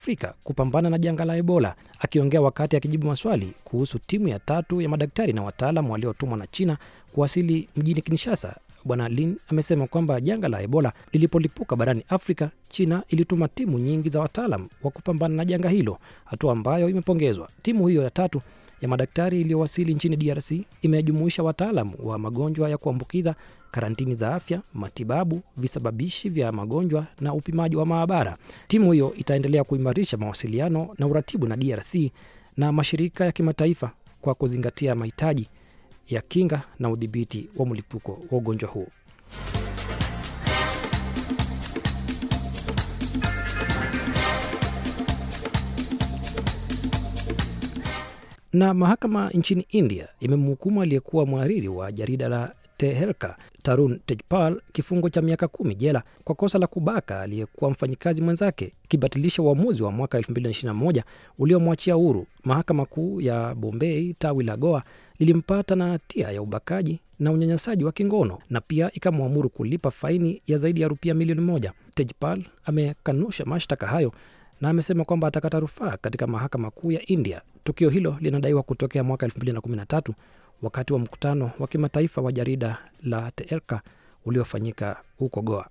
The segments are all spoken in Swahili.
Afrika kupambana na janga la Ebola. Akiongea wakati akijibu maswali kuhusu timu ya tatu ya madaktari na wataalam waliotumwa na China kuwasili mjini Kinshasa, Bwana Lin amesema kwamba janga la Ebola lilipolipuka barani Afrika, China ilituma timu nyingi za wataalam wa kupambana na janga hilo, hatua ambayo imepongezwa. Timu hiyo ya tatu ya madaktari iliyowasili nchini DRC imejumuisha wataalam wa magonjwa ya kuambukiza, karantini za afya, matibabu, visababishi vya magonjwa na upimaji wa maabara. Timu hiyo itaendelea kuimarisha mawasiliano na uratibu na DRC na mashirika ya kimataifa kwa kuzingatia mahitaji ya kinga na udhibiti wa mlipuko wa ugonjwa huo. Na mahakama nchini India imemhukumu aliyekuwa mhariri wa jarida la Teherka Tarun Tejpal kifungo cha miaka kumi jela kwa kosa la kubaka aliyekuwa mfanyikazi mwenzake, ikibatilisha uamuzi wa mwaka 2021 uliomwachia huru. Mahakama Kuu ya Bombay tawi la Goa lilimpata na hatia ya ubakaji na unyanyasaji wa kingono na pia ikamwamuru kulipa faini ya zaidi ya rupia milioni moja. Tejpal amekanusha mashtaka hayo na amesema kwamba atakata rufaa katika mahakama kuu ya India. Tukio hilo linadaiwa kutokea mwaka 2013 wakati wa mkutano wa kimataifa wa jarida la Teherka uliofanyika huko Goa.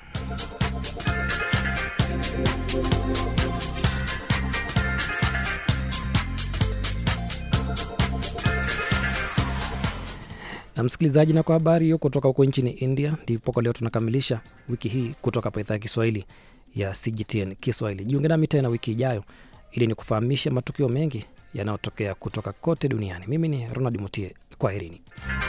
na msikilizaji, na kwa habari hiyo kutoka huko nchini India, ndipo kwa leo tunakamilisha wiki hii kutoka hapa idhaa ya Kiswahili ya CGTN Kiswahili. Jiunge nami tena wiki ijayo ili ni kufahamisha matukio mengi yanayotokea kutoka kote duniani. Mimi ni Ronald Mutie, kwaherini.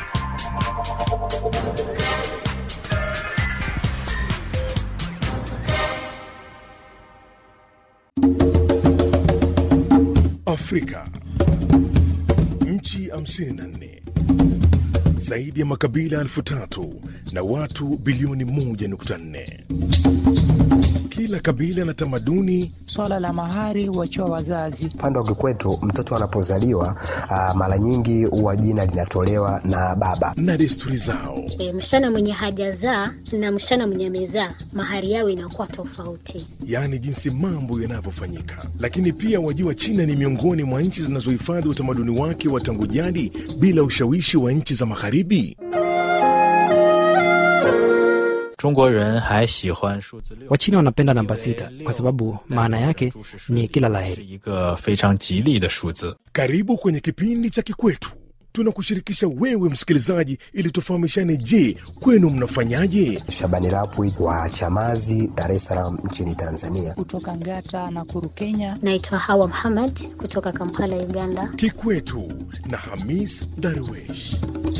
Afrika, nchi 54 zaidi ya makabila elfu tatu na watu bilioni 1.4. Kila kabila na tamaduni. Swala la mahari huachiwa wazazi. Upande wa kikwetu mtoto anapozaliwa uh, mara nyingi huwa jina linatolewa na baba na desturi zao. E, msichana mwenye hajazaa na msichana mwenye amezaa mahari yao inakuwa tofauti, yaani jinsi mambo yanavyofanyika. Lakini pia wajua, China ni miongoni mwa nchi zinazohifadhi utamaduni wake wa tangu jadi bila ushawishi wa nchi za magharibi. Wachina wanapenda namba sita kwa sababu maana yake ni kila laheri. Karibu kwenye kipindi cha Kikwetu, tunakushirikisha wewe msikilizaji, ili tufahamishane. Je, kwenu mnafanyaje? Shabani Rapwi wa Chamazi, Dar es Salaam nchini Tanzania. Kutoka Ngata na Kuru, Kenya. Naitwa Hawa Muhammad kutoka Kampala, Uganda. Kikwetu na Hamis Darwesh.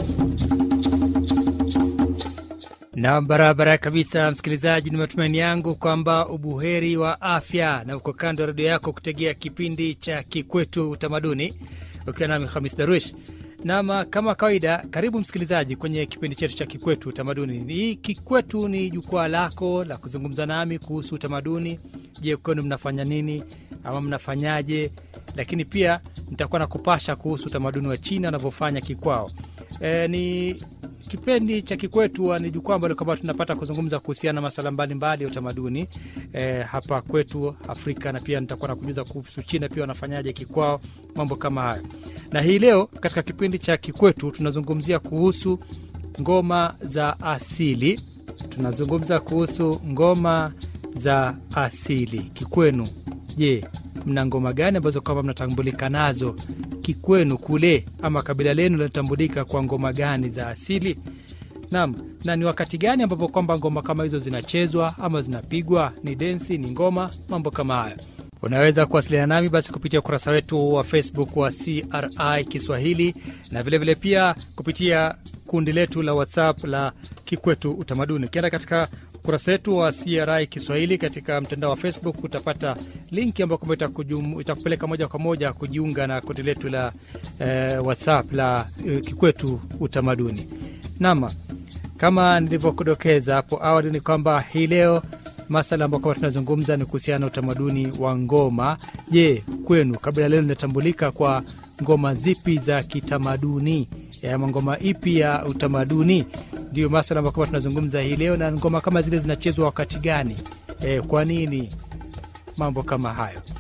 na barabara kabisa, msikilizaji, ni matumaini yangu kwamba ubuheri wa afya na uko kando ya redio yako kutegea kipindi cha Kikwetu Utamaduni ukiwa nami Hamis Darwish. Nam, kama kawaida, karibu msikilizaji kwenye kipindi chetu cha Kikwetu Utamaduni. Hii Kikwetu ni jukwaa lako la kuzungumza nami kuhusu utamaduni. Je, kwenu mnafanya nini ama mnafanyaje? Lakini pia nitakuwa na kupasha kuhusu utamaduni wa China wanavyofanya kikwao. E, ni kipindi cha Kikwetu ni jukwaa ambalo kwamba tunapata kuzungumza kuhusiana na masuala mbalimbali ya utamaduni e, hapa kwetu Afrika, na pia nitakuwa nakujuza kuhusu China pia wanafanyaje kikwao, mambo kama hayo. Na hii leo katika kipindi cha Kikwetu tunazungumzia kuhusu ngoma za asili. Tunazungumza kuhusu ngoma za asili kikwenu. Je, mna ngoma gani ambazo kwamba mnatambulika nazo kikwenu kule, ama kabila lenu linatambulika kwa ngoma gani za asili? Naam, na ni wakati gani ambapo kwamba ngoma kama hizo zinachezwa ama zinapigwa? Ni densi, ni ngoma, mambo kama hayo. Unaweza kuwasiliana nami basi kupitia ukurasa wetu wa Facebook wa CRI Kiswahili na vilevile vile pia kupitia kundi letu la WhatsApp la Kikwetu Utamaduni. Ukienda katika ukurasa wetu wa CRI Kiswahili katika mtandao wa Facebook utapata linki ambayo kwamba itakupeleka moja kwa moja kujiunga na kundi letu la eh, WhatsApp la eh, Kikwetu Utamaduni. Nam, kama nilivyokudokeza hapo awali ni kwamba hii leo masala ambayo kwamba tunazungumza ni kuhusiana na utamaduni wa ngoma. Je, kwenu kabila leo linatambulika kwa ngoma zipi za kitamaduni ama ngoma ipi ya utamaduni? Ndio masala ambayo kwamba tunazungumza hii leo, na ngoma kama zile zinachezwa wakati gani? E, kwa nini mambo kama hayo.